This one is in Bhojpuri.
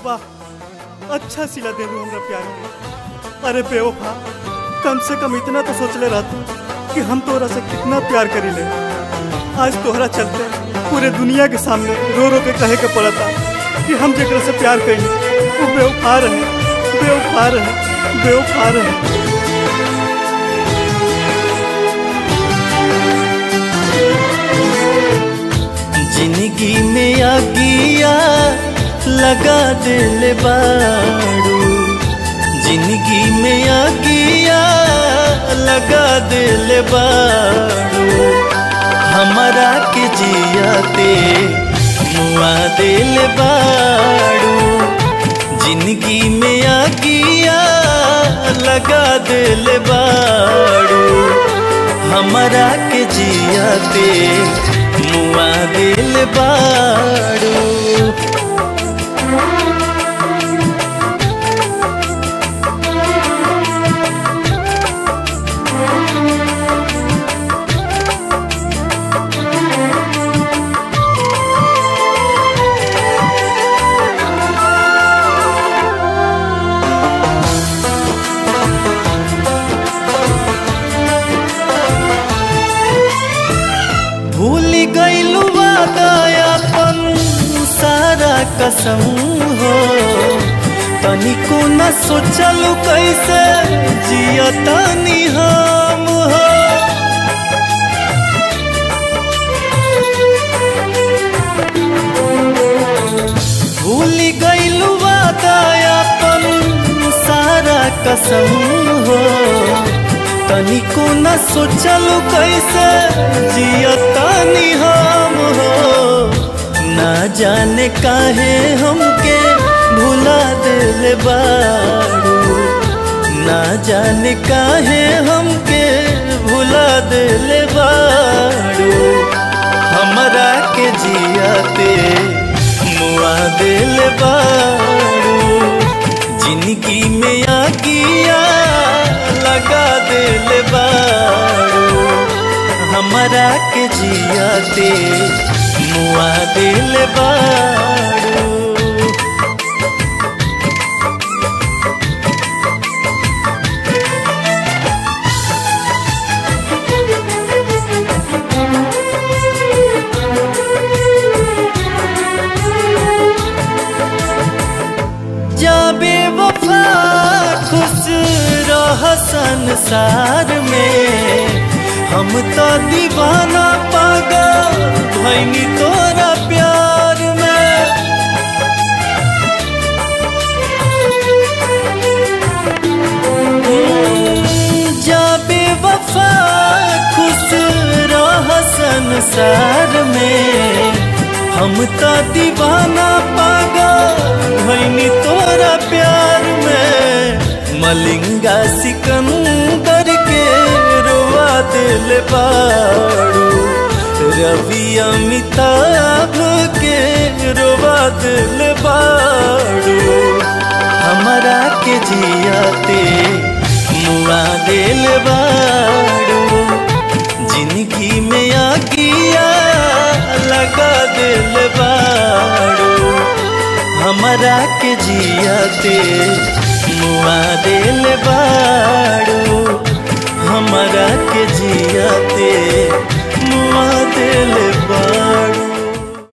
वाह अच्छा सिला दे हमरा प्यार के अरे बेवफा कम से कम इतना तो सोच ले रहता कि हम तोरा से कितना प्यार करी ले आज तोहरा चलते पूरे दुनिया के सामने रो रो के कहे के पड़ता कि हम जेकरा से प्यार करी वो बेवफा रहे बेवफा रहे बेवफा रहे जिंदगी में आगिया लगा दिल बाड़ू जिंदगी में आगिया लगा दिल बाड़ू हमारा के जियाते मुआ दिल बाड़ू जिंदगी में आगिया लगा दिल बाड़ू हमारा के जियाते मुआ दिल बाड़ू भूल गईलू वादायापन सारा कसम हो तनिको न सोचलू कैसे जियतानी हम हो भूल गईलू वादायापन सारा कसम हो तनिको न सोचलू कैसे जियतानी हम हो ना जाने काहे हमके भुला दिल बाड़ू ना जाने काहे हमके भुला दिल बाड़ू हमरा के जियाते मुआ दिल बाड़ू जिंदगी में आगिया लगा दिल बाड़ू हमरा के जियाते मुआ दिल बाड़ू जाबे वफा खुश रह संसार में हम तो दीवाना पागल भैनी तोरा प्यार में जाबे वफा खुश रह संसार में हम तो दीवाना पागल भैनी तोरा प्यार में मलिंगा सिकंदर के रोवा दिल बाड़ू रवि अमिताभ के रोवा दिल बाड़ू हमारा के जियाते मुआ दिल बाड़ू जिंदगी में आगिया लगा दिल बाड़ू हमारा के जियाते मुआ दिल बाड़ू हमारा के जियाते मुआ दिल बाड़ू